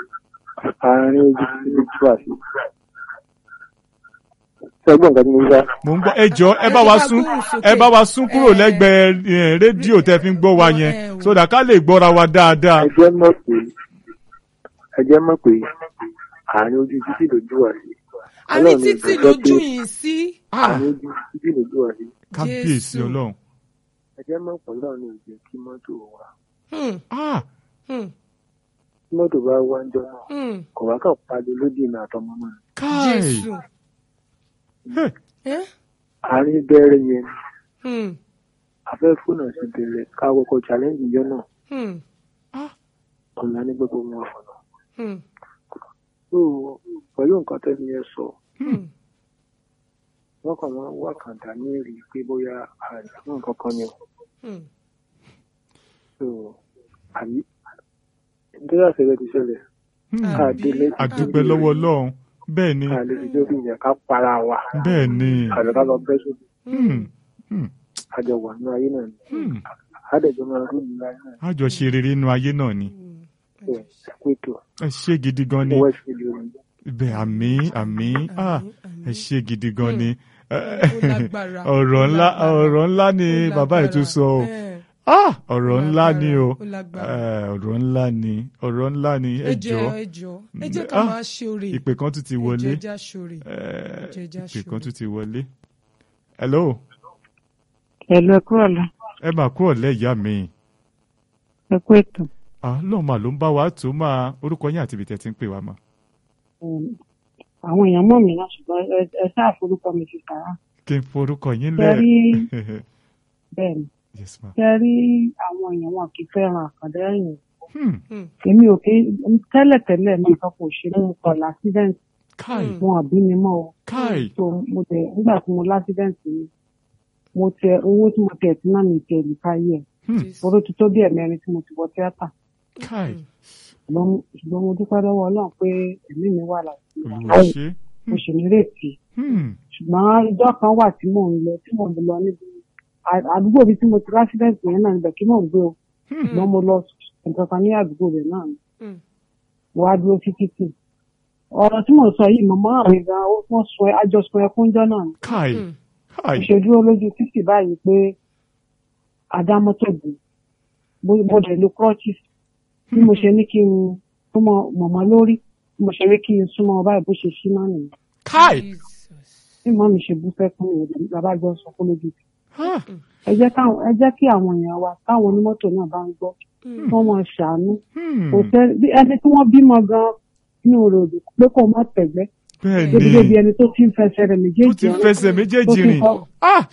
àárín ojú títí lójú àṣì. ṣẹ́gbọ́n nǹkan tí mo ń gbà. mò ń gbọ́ ẹ jọ ẹ bá wa sún ẹ bá wa sún kúrò lẹ́gbẹ̀ẹ́ eh, rédíò tẹ́ fi ń gbọ́ wa yẹn sódà ká lè gbọ́ra wa dáadáa. ẹ jẹ́ mọ̀ pé ẹ jẹ́ mọ̀ pé àárín ojú títí lójú àṣì. a ní títì lójú yìí sí. àárín ojú títí lójú àṣì. kábíyèsí Jésù. ọlọ́run. ẹ jẹ́ mọ̀ pọ̀ náà ní ìjẹ́ kí mọ́tò wà. Hmm, Ah, hmm, tí mọ́tò bá wá ń jọ náà hmm. kò wá kàn pariwo lódì mi àtọmọ náà. káì Jésù. Hey, Eh? àárín bẹ̀rẹ̀ yẹn Hmm, afẹ́ fóònù sí bẹ̀rẹ̀ káwọ́kọ̀ challenge yẹn náà hmm, ọ̀la ní gbogbo wọn fọ̀nà. hmm, so pẹ̀lú nǹkan tẹ́ni yẹn sọ hmm. wọ́n kàn máa ń wá kàńdà ní èrè pé bóyá àìsàn nǹkan kan ni o. Hmm. so àbí nítorí àṣẹlẹ̀ ti ṣẹlẹ̀ hmm. ká délé àdúpẹ́ lọ́wọ́ ọlọ́run bẹ́ẹ̀ ni ká lè fi lórí yẹn ká para wa bẹ́ẹ̀ ni àlọ ká lọ bẹ́ sódì Hmm, hmm, àjọ wà ní ayé náà ni hmm. àdẹ̀jọ́ máa rú ìlú ayé náà a jọ ṣe rere inú ayé náà ni so ẹ̀kú ètò ẹ ṣe gidi gan ni west field orin bẹ́ẹ̀ àmì àmì ah àmín. ẹ ṣe gidi gan ni ó lágbára, ọ̀rọ̀ ó ńlá lágbára, ọ̀rọ̀ ńlá ni ó bàbá yìí tún lágbára. sọ o Eh, ah ọ̀rọ̀ ńlá ni o ó lágbára. Eh, ọ̀rọ̀ ńlá ni ọ̀rọ̀ ńlá ni ẹ ẹ jọ jọ̀ọ́ ẹ jọ̀ọ́ ẹ jẹ́ ká Ah, máa ṣe oore ìpè kan tún ti ẹ wọlé jẹ́ já ṣoore Eh, jẹ́ já ìpè ṣoore. kan tún ti wọlé hello Ẹ̀lú ẹ̀kú ọ̀la, ẹ máa kú ọ̀lẹ́ ìyá mi ẹ̀kú ètò. ah lọ́ọ̀ mà ló ń bá wa tó máa orúkọ yín àti ibi tẹ́ ti ń pè wá mà Um, Àwọn èèyàn mọ̀ mí náà ṣùgbọ́n ẹ- ẹ ṣáà forúkọ mi ti kà á. kí n forúkọ yín Ṣé lẹ̀ rí bẹ́ẹ̀ ni? yes ma Ṣé rí àwọn èèyàn wọn kì í fẹ́ràn àkàndá ẹ̀yìn? hmm. Èmi ò kí tẹ́lẹ̀tẹ́lẹ̀ mi nǹkan kò ṣe mú kọ l'accident káì Hmm. wọn àbí mi mọ́ o. káì So mo tẹ̀ nígbà tí mo l'accident mi, mo tẹ owó tí mo tẹ̀ tí náà mi tẹ̀ lè ká yẹ̀. hmm. Jésù. Oró ti tó bí ẹ̀mẹrin tí mo ti wọ tíátà. káì Ṣùgbọ́n mo- ṣùgbọ́n mo dúpẹ́ lọ́wọ́ Ọlọ́run pé ẹ̀mí mi wà láti olùwà ṣe mo sì nírètí. hmm. ṣùgbọ́n ìjọ kan wà tí mò ń lọ tí mò ń lọ níbi à- àdúgbò bíi tí mo ti rásídẹ̀ǹtì yẹn náà níbẹ̀ kí mò ń gbé o Hmm. ṣùgbọ́n mo lọ nǹkan kan ní àdúgbò rẹ̀ náà ni Hmm. mo wá dúró sí títì ọ̀rọ̀ tí mò ń sọ yìí mọ̀mọ́ àwọn gan ó wọ́n sọ àjọsọ ẹkúnjọ́ náà ni káì Hmm. káì mo ṣe dúró lójú títì báyìí pé adámọ́tò bù mo- mo dẹ̀ lo crutches bí mo ṣe ní kí n súnmọ́ mọ̀mọ́ lórí bí mo ṣe ní kí n súnmọ́ báyìí bó ṣe ṣí náà nìyẹn káì Jesus. bí mọ́ mi ṣe bú sẹ́kún nìyẹn bàbá jọ sọ fún lójú títì. Ah, ẹ jẹ́ káwọn ẹ jẹ́ kí àwọn èèyàn wa táwọn onímọ́tò náà bá ń gbọ́ Hmm. kí wọ́n máa ṣàánú hmm. kò sẹ́ bí ẹni tí wọ́n bímọ gan inú rẹ̀ òdì pé kò má tẹ̀gbẹ́ bẹ́ẹ̀ débi débi ni ẹni tó ti ń fẹsẹ̀ rẹ̀ ó méjèèjì ti rìn. fẹsẹ̀ tó méjèèjì ti rìn kọ́- ah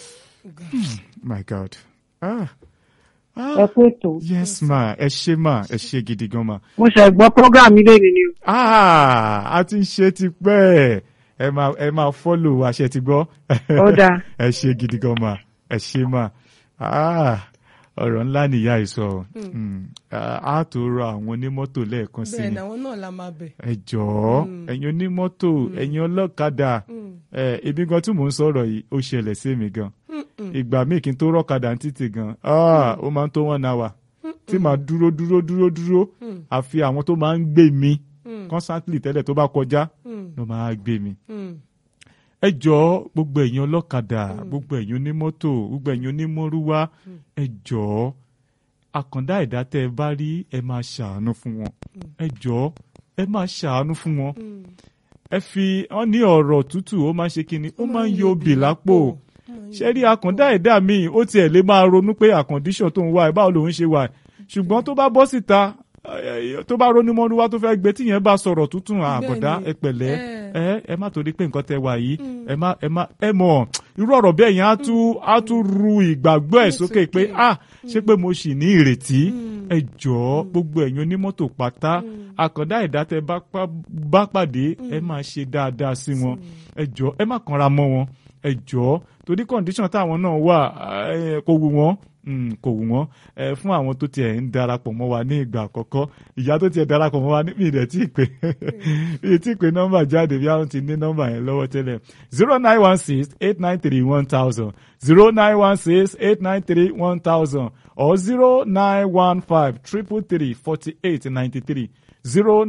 my god ah ẹ ah kú ètò. yes ma ẹ ṣe ma ẹ ṣe gidi gan ma mo ṣe gbọ́ program ilé mi ni o. ah a ti ń ṣe ti pẹ́ ẹ máa ẹ máa fọ́lò àṣẹ ti gbọ́ Ó dáa. ẹ ṣe gidi gan ma ẹ ṣe ma ah ọ̀rọ̀ ńlá nìyá ìsọ Mm. Ah, a tó rọ àwọn onímọ́tò lẹ́ẹ̀kan sí bẹ́ẹ̀ ni ni àwọn náà la máa bẹ̀. ẹ jọ̀ọ́ Mm. ẹ̀yin onímọ́tò ẹ̀yin ọlọ́kadà Hmm. ẹ ibi gan tí mò ń sọ̀rọ̀ yìí ó ṣẹlẹ̀ sí mi gan Hmm. Hmm. ìgbà míì kí n tó rọ́kadà ní títì gan ah, ó máa ń tó one hour tí màá dúró dúró dúró dúró Hmm. àfi àwọn tó máa ń gbé mi Hmm. constantly tẹ́lẹ̀ tó bá kọjá Hmm. ló máa gbé mi. Hmm. ẹ jọ̀ọ́ gbogbo ẹ̀yin ọlọ́kadà gbogbo ẹ̀yin onímọ́tò gbogbo ẹ̀yin onímọ́rúwá ẹ jọ̀ọ́ àkàndá ẹ̀dá tẹ́ ẹ bá rí ẹ máa ṣàánú fún wọn ẹ jọ̀ọ́ ẹ máa ṣàánú fún wọn Hmm. ẹ fi wọn ní ọ̀rọ̀ tútù ó máa ń ṣe kíni ó máa ń yọ obì lápò ṣe rí àkàndá ẹ̀dá míì ó tiẹ̀ lè máa ronú pé àkàndíṣọ̀ tó ń wá ẹ̀ báwo lòun ṣe wà ẹ̀ ṣùgbọ́n tó bá bọ́ síta eh, tó bá ronú mọ́nú wá tó fẹ́ gbé tíyẹn bá sọ̀rọ̀ tútù àbọ̀dá Bẹ́ẹ̀ni. ẹ pẹ̀lẹ́ Eh. ẹ ẹ má torí pé nǹkan tẹ wà yìí ẹ má ẹ má ẹ mọ̀ irú ọ̀rọ̀ bẹ́ẹ̀ yẹn á tún á tún ru ìgbàgbọ́ ẹ̀ sókè pé ah ṣé pé mo sì ní ìrètí ẹ jọ̀ọ́ gbogbo ẹ̀yin onímọ́tò pátá àkàndá ẹ̀dá tẹ bá pa- bá pàdé ẹ máa ṣe dáadáa sí wọn ẹ jọ̀ọ́ ẹ má kanra mọ́ wọn ẹ jọ̀ọ́ torí kọ́ndíṣọ̀n táwọn náà wà eh, kò wù wọ́n mm, kò wù wọ́n ẹ fún àwọn tó tiẹ̀ ń darapọ̀ mọ́ wa ní ìgbà àkọ́kọ́ ìyá tó tiẹ̀ darapọ̀ mọ́ wa ní mi rẹ̀ tí ì pé mi tí ì pé nọ́mbà jáde bí àwọn ti ní nọ́mbà yẹn lọ́wọ́ tẹ́lẹ̀ zero nine one six eight nine three one thousand zero nine one six eight nine three one thousand or zero nine one five triple three forty eight ninety three zero